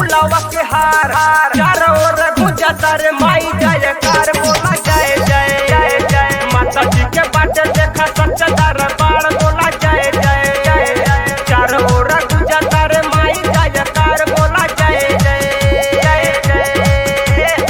फुलवा के हार चारों ओर गुंजा तारे माई जय कार बोला जय जय जय जय माता जी के बाटे देखा सच्चा दरबार बोला जय जय जय जय चारों ओर गुंजा तारे माई जय कार बोला जय जय जय जय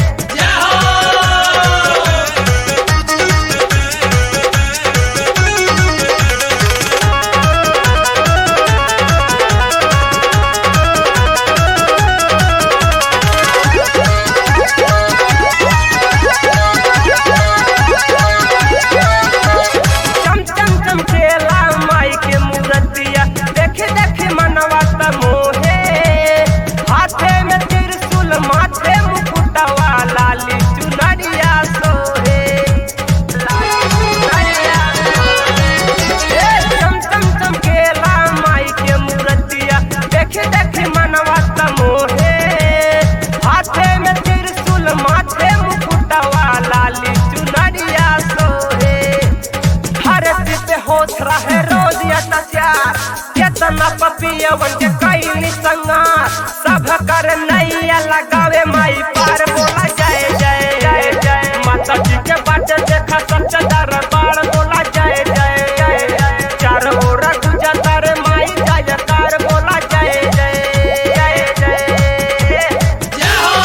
चम चम चमकेला माई के मूर्तिया देखे देखे मनवा त मोहे हाथे में त्रिशूल माथे मुकुटवा लाली चुनरिया सोहे लाली चुनरिया सोहे। ए, चम चम चमकेला माई के मूर्तिया देखे देखे मनवा त मोहे हाथे में त्रिशूल माथे मुकुटवा लाली चुनरिया सोहे धरती पे होत रहे रोज अत्याचार केतना पपियवन के कैली संगार सब कर नैया लगावे माई पार बोला जय जय जय जय माता जी के बाटे देखा सच्चा दरबार बोला जय जय जय जय चार ओर गुंजा तारे माई जय कार बोला जय जय जय जय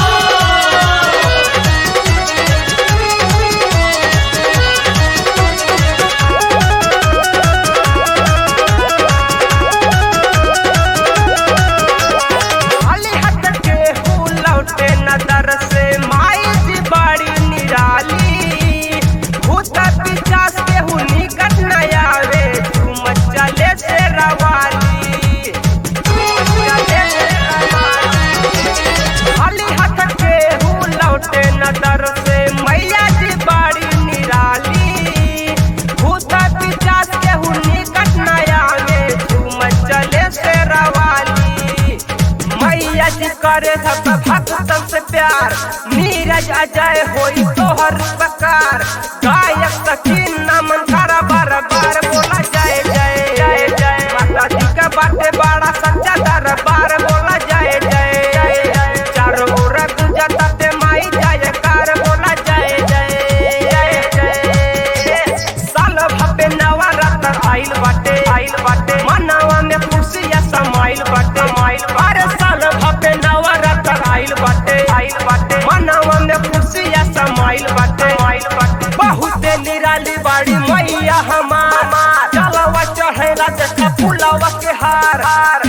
खाली हाथ के हूँ लौटे नजर से माई जी बड़ी निराली भूत पिचास के हूँ निकट न आवे झूम चले से रवाली झूम चले से रवाली। खाली हाथ के हूँ लौटे नजर से मैया जी बड़ी निराली भूत पिचास के हूँ निकट न आवे झूम चले से रवाली मैया जी करे सब भक्तन से प्यार नीरज अजय होई तोहर प्रकार गायक सकीन नमन करा बार बार बोला जय जय जय जय माता जी का बाटे बड़ा सच्चा दरबार बोला जय जय जय जय चारों ओर गुंजा ताते माई जय कार बोला जय जय जय जय साल भपे नवरात्र आइल बाटे आइल बाटे मनवा में खुशिया समाइल बाटे माइल अरे साल भपे नवरात्र आइल बाटे आइल बाटे मनवा में खुशिया समाइल बाटे माइल बाटे बहुते निराली बाड़ी मैया हमार चलवा चढ़ेला देखा फुलवा के हार